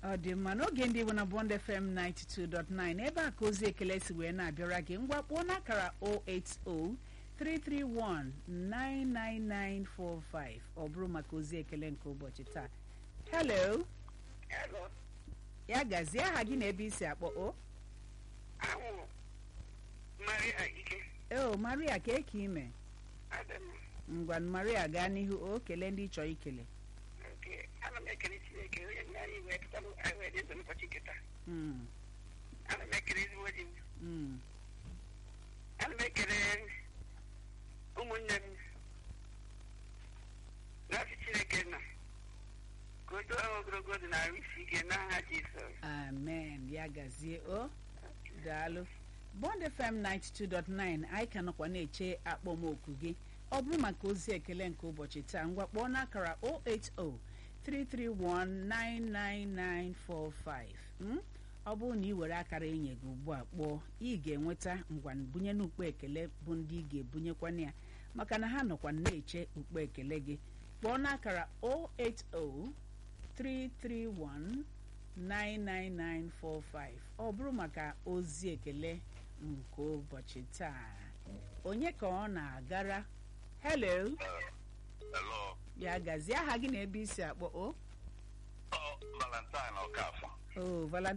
ọ dị mma n'oge ndị Igbo na Bond FM 92.9 ebe a ka ozi ekele si wee na-abịara gị ngwa kpọọ n'akara 080-331-99945 ọ bụrụ maka ozi ekele nke ụbọchị taa hello Hello. ya gazie aha gị na ebe isi akpọ o Ahụ Maria Ike. eo maria ka eke ime Adam. ngwa maria gaa n'ihu o kelee ndị ị chọrọ ikele Okay. Ana m ekele Chineke onye nna anyị wee pụta anyị wee dị ndụ n'ụbọchị nketa. Mm, Ana m ekele ezigbo di m. mm. Ana m ekele ụmụnne m. N'asị Chineke nna. Ka o doo ha ogologo dị na arụ isi ike n'aha Jizọs. amen ya gazie o daalụ bond fm 92.9 anyị ka nọkwa na-eche akpọmoku gị ọ bụrụ maka ozi ekele nke ụbọchị taa ngwa kpọọ n'akara 080-331-99945 mm? ọ bụrụ na ị were akara enye gị ugbu a kpọọ ị ga-enweta ngwa bunye n'ukpo ekele bụ ndị ị ga-ebunyekwana ya maka na ha nọkwa na-eche ukpo ekele gị kpọọ n'akara 080 331 99945 ọ bụrụ maka ozi ekele nke ụbọchị taa onye ka ọ na-agara hello Hello. ya gazie aha gị na ebe isi akpọ o Oh, Valentine Okafor. o